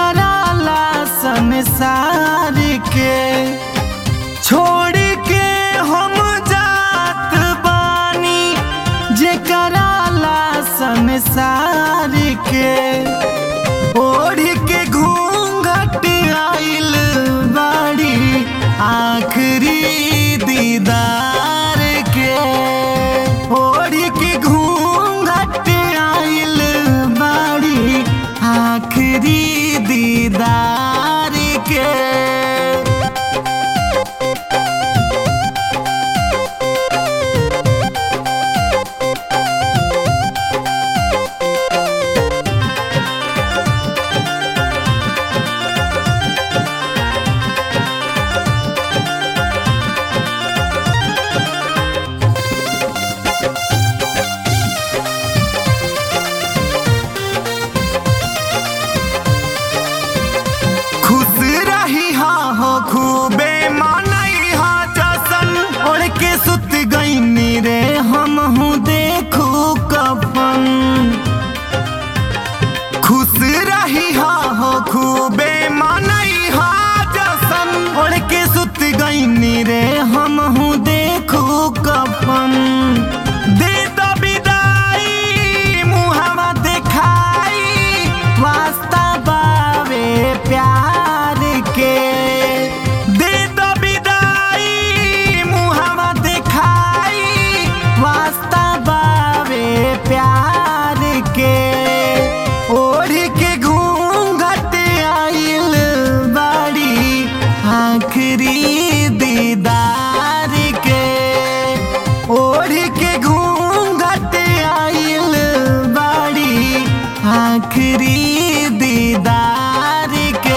कराला संसार के छोड़ के हम जात बानी जे कराला संसार के ओढ़ के घूंघट आइल बाड़ी आखिरी दीदार के ओढ़ के घूंघट आइल बाड़ी आखिरी दीदार के खुश रही हा हो खूबे मानई हा जसन ओढ़ के सुत गईनी रे हम हूँ देखू कफन खुश रही हा हो खूबे मानई हा जसन ओढ़ के सुत गईनी रे हम हूँ देखू कफन दे दो विदाई मुहवा देखाई वास्ता बावे प्यार के दे दो विदाई मुहवा देखाई वास्ता बावे प्यार के ओढ़ के घूंघट आइल बाड़ी आखिरी दीदार के ओढ़ के घूंघट आइल बाड़ी आखिरी दीदार के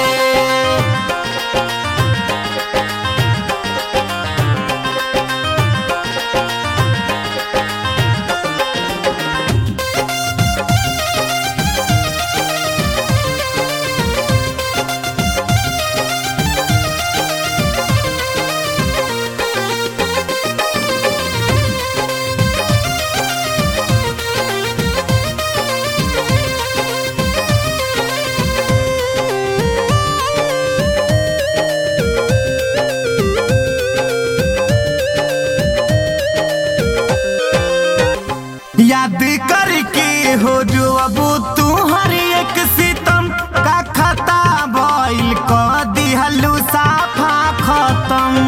याद करके हो जो अब तू हर एक सितम का खता भइल क दिहलू साफा खत्म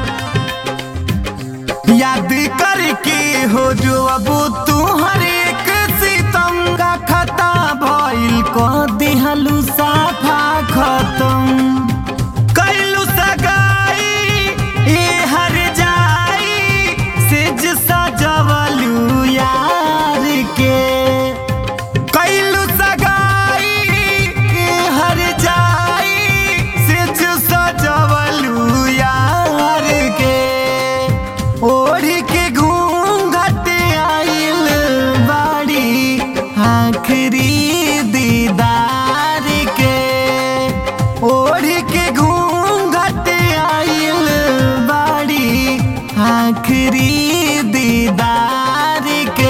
याद करके हो जो अब तू हर एक सितम का खता भइल क दिहलू साफा खत्म कैलू सगाई ए हर जाई सिज सजवलू यार के कैलू सगाई ए हर जाई सिज सजवलू यार के ओढ़ के घूंघट आइल बाड़ी आखिरी दीदार के ओढ़ के घूंघट आइल बाड़ी आखिरी दीदार के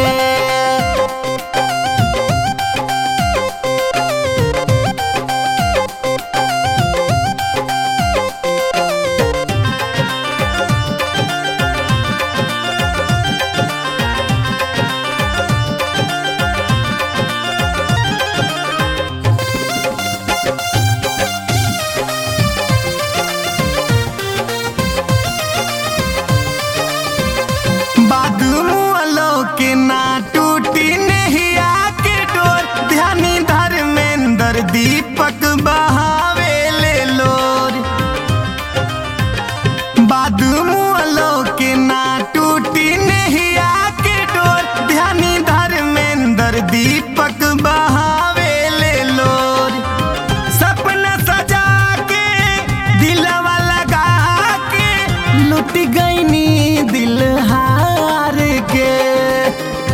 बाद मुअलो के ना टूटी नहिया के डोर ध्यानी धर्मेंद्र दीपक बहावे ले लोर बाद मुअलो के ना टूटी नहिया के डोर ध्यानी धर्मेंद्र दीपक बहावे ले लोर सपना सजा के दिलवा लगा के लुट गईनी दिल हार के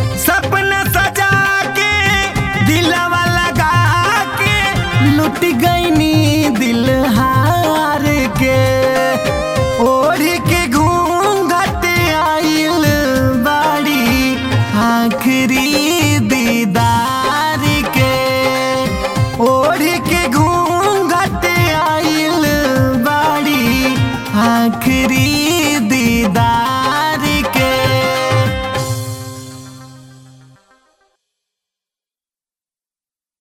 सपना सजा के दिलवा लगा के लुट गई